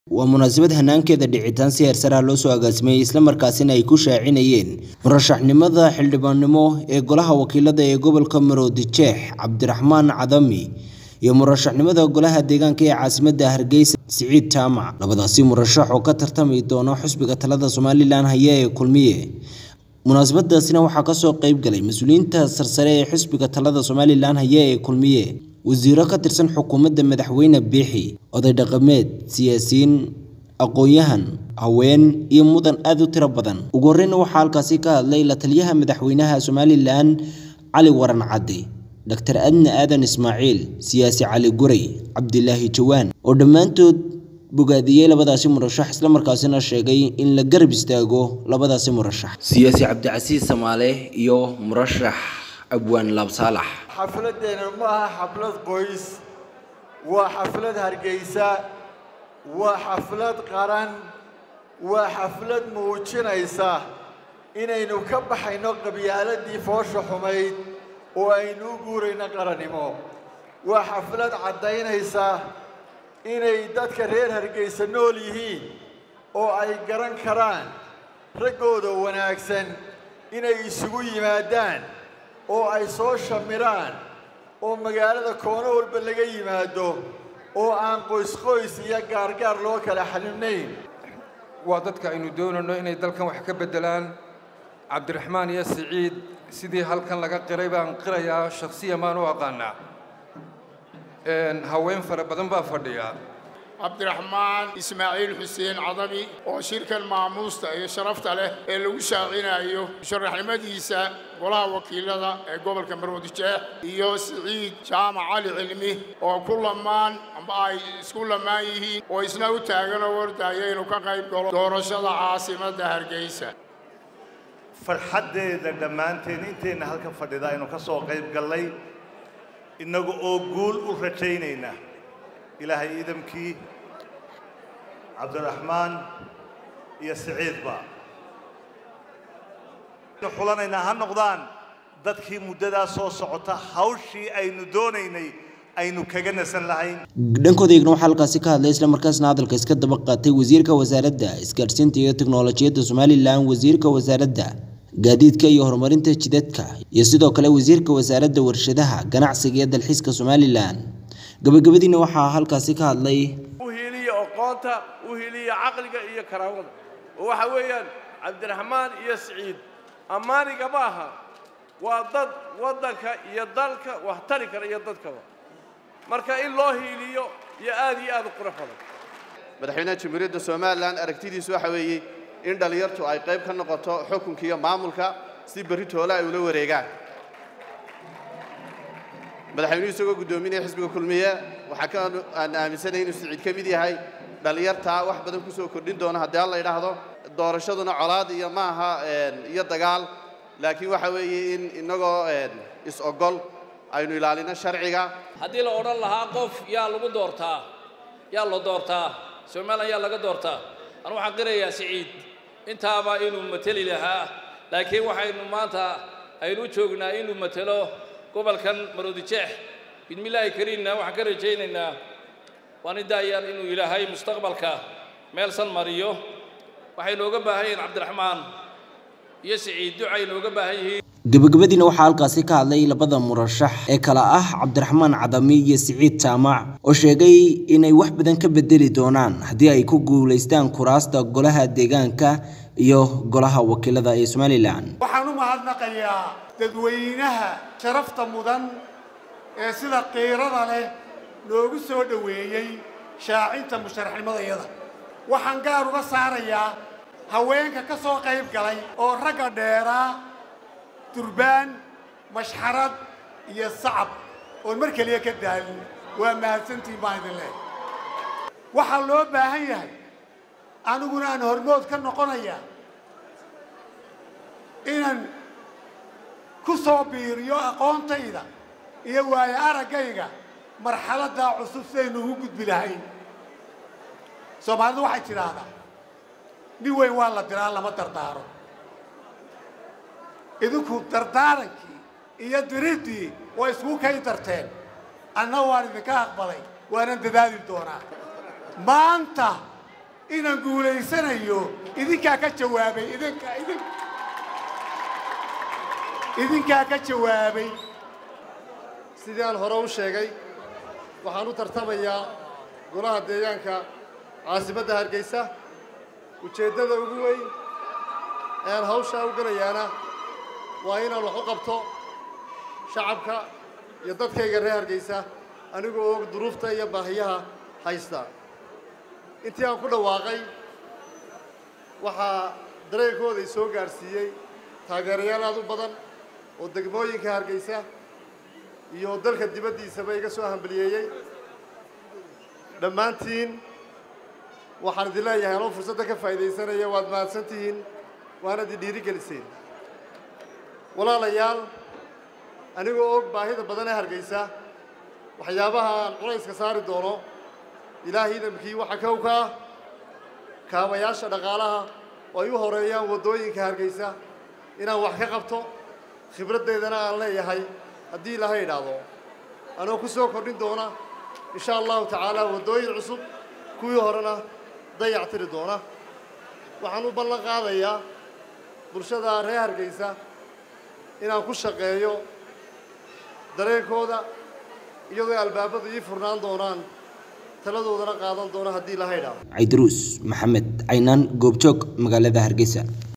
waa munaasabad hanaankeeda dhicitaan si heersaraa loo soo agaasimay islamarkaasina ay ku shaacinayeen murashaxnimada xildhibaannimo ee golaha wakiilada ee gobolka maroodi jeex cabdiraxmaan cadami iyo murashaxnimada golaha deegaanka ee caasimadda hargeysa siciid jaamac labadaasi murashax oo ka tartami doona xusbiga talada somalilan haya ee kulmiye munaasabadaasina waxaa kasoo qeyb galay mas-uuliyiinta sarsare ee xusbiga talada somalilan haya ee kulmiye wasiiro ka tirsan xukuumadda madaxweyne biixi oday dhaqameed siyaasiyiin aqoon-yahan haween iyo mudan aada u tiro badan ugu horreyna waxaa halkaasi ka hadlay la taliyaha madaxweynaha somalilan cali waran cadde doctor adne aadan ismaaciil siyaasi cali guray cabdilaahi jawaan oo dhammaantood bogaadiyey labadaasi murashax islamarkaasina sheegay in la garab istaago labadaasi murashax siyaasi cabdicasiis samaale iyo murashax abwaan laabsaalax xafladdeena ma aha xaflad qoys waa xaflad hargeysa waa xaflad qaran waa xaflad muujinaysa inaynu ka baxayno qabyaaladii foosha xumayd oo aynu u guurayno qarannimo waa xaflad caddaynaysa inay dadka reer hargeysa nool yihiin oo ay garan karaan raggooda wanaagsan inay isugu yimaadaan oo ay soo shamiraan oo magaalada koono walba laga yimaado oo aan qoys-qoys iyo gaargaar loo kala xalimnayn waa dadka aynu doonayno inay dalkan wax ka beddelaan cabdiraxmaan iyo siciid sidii halkan laga qiray baan qirayaa shakhsiyan baan u aqaanaa haween fara badan baa fadhiya cabdiraxmaan ismaaciil xuseen cadabi oo shirkan maamuusta iyo sharafta leh ee lagu shaacinayo musharaxnimadiisa golaha wakiilada ee gobolka maroodi jeex iyo siciid jaamac cali cilmi oo ku lamaan amba ay isku lamaan yihiin oo isna u taagan oo ordaya inuu ka qayb galo doorashada caasimadda hargeysa farxaddeeda dhammaanteen inteenna halkan fadhida aynu ka soo qayb gallay innagu oo guul u rajaynayna ilaahay idamkii cabdiraxmaan iyo siciidba xulanaynaa ha noqdaan dadkii muddadaa soo socota hawshii aynu doonaynay aynu kaga nasan lahayn dhankooda eegna waxaa halkaasi ka hadlay islamarkaasna hadalka iska daba qaatay wasiirka wasaaradda isgaadhsiinta iyo teknolojiyadda somalilan wasiirka wasaaradda gaadiidka iyo horumarinta jidadka iyo sidoo kale wasiirka wasaaradda warshadaha ganacsiga iyo dalxiiska somalilan gabagabadiina waxaa halkaasi ka hadlay u hiiliya aqoonta u hiiliya caqliga iyo karaamada oo waxa weeyaan cabdiraxmaan iyo siciid ammaaniga ma aha waa dad waddanka iyo dalka wax tari kara iyo dadkaba marka in loo hiiliyo iyo aad iyo aad u qurux badan madaxweynaha jamhuuriyadda somalilan aragtidiisu waxa weeye in dhallinyartu ay qayb ka noqoto xukunka iyo maamulka si berri toole ay ula wareegaan madaxweynuhu isagoo guddoominaya xisbiga kulmiye waxaa ka aan aaminsanahay inuu siciid ka mid yahay dhallinyartaa wax badan ku soo kordhin doona haddii alla yidhaahdo doorashaduna colaad iyo ma aha iyo dagaal laakiin waxa weeye in innagoo is-ogol aynu ilaalino sharciga haddii la odhan lahaa qof yaa lagu doortaa yaa la doortaa somalilan yaa laga doortaa anu waxaan qirayaa siciid intaaba inuu mateli lahaa laakiin waxaynu maanta aynu u joognaa inuu matelo gobolkan maroodi jeex bidmillaahi kariimna waxaan ka rajaynaynaa waani daayaan inuu ilaahay mustaqbalka meelsan mariyo waxay nooga baahan yihiin cabdiraxmaan iyo siciid ducay nooga baahan yihiin gabagabadiina waxaa halkaasi ka hadlay labada murashax ee kala ah cabdiraxmaan cadami iyo siciid jaamac oo sheegay inay wax badan ka bedeli doonaan haddii ay ku guulaystaan kuraasta golaha deegaanka iyo golaha wakiilada ee somalilan waxaan u mahadnaqayaa dadweynaha sharafta mudan ee sida qiirada leh noogu soo dhoweeyey shaacinta musharaxnimadayada waxaan gaar uga saarayaa haweenka ka soo qayb galay oo ragga dheeraa durbaan mashxarad iyo sacab oon mar keliya ka daalin waa mahadsantiin baan idin leehay waxaa loo baahan yahay aniguna aan hormood ka noqonaya inaan ku soo biiriyo aqoontayda iyo waayo araggayga marxaladdaa cusub sidaynu ugu gudbi lahayn soomaalidu waxay tidhaahdaa nin weyn waa la diraa lama dardaaro idinku dardaarankii iyo diriddii way isku kay darteen anna waan idinka aqbalay waanan dadaali doonaa maanta inaan guulaysanayo idinkaa ka jawaabay idinka idin idinkaa ka jawaabay sidii aan hore u sheegay waxaan u tartamayaa golaha deegaanka caasimadda hargeysa ujeeddada ugu weyn ee aan hawshaa u gelayaana waa inaan wax u qabto shacabka iyo dadkayga reer hargeysa anigoo og duruufta iyo baahiyaha haysta intii aan ku dhawaaqay waxaa dareenkooda soo gaadhsiiyey taageerayaal aad u badan oo degmooyinka hargeysa iyo dalka dibaddiisaba iga soo hambaliyeeyey dhammaantiin waxaan idin leeyahay anoo fursadda ka faa'iidaysanaya waad mahadsan tihiin waana idin dhiiri geliseen walaalayaal anigoo og baahida badan ee hargeysa waxyaabaha aan culayska saari doono ilaahay idamkii waxaa kow ka ah kaabayaasha dhaqaalaha oo ay u horeeyaan waddooyinka hargeysa inaan wax ka qabto khibraddeedana aan leeyahay haddii ilaahay idhaahdo anoo ku soo kordhin doona insha allahu tacaala waddooyin cusub kuwii horena dayac tiri doona waxaan u ballan qaadayaa bulshada reer hargeysa inaan ku shaqeeyo dareenkooda iyadoo albaabadu ii furnaan doonaan taladoodana qaadan doona haddii ilaahay idhaahdo caydaruus maxamed caynaan goobjoog magaalada hargeysa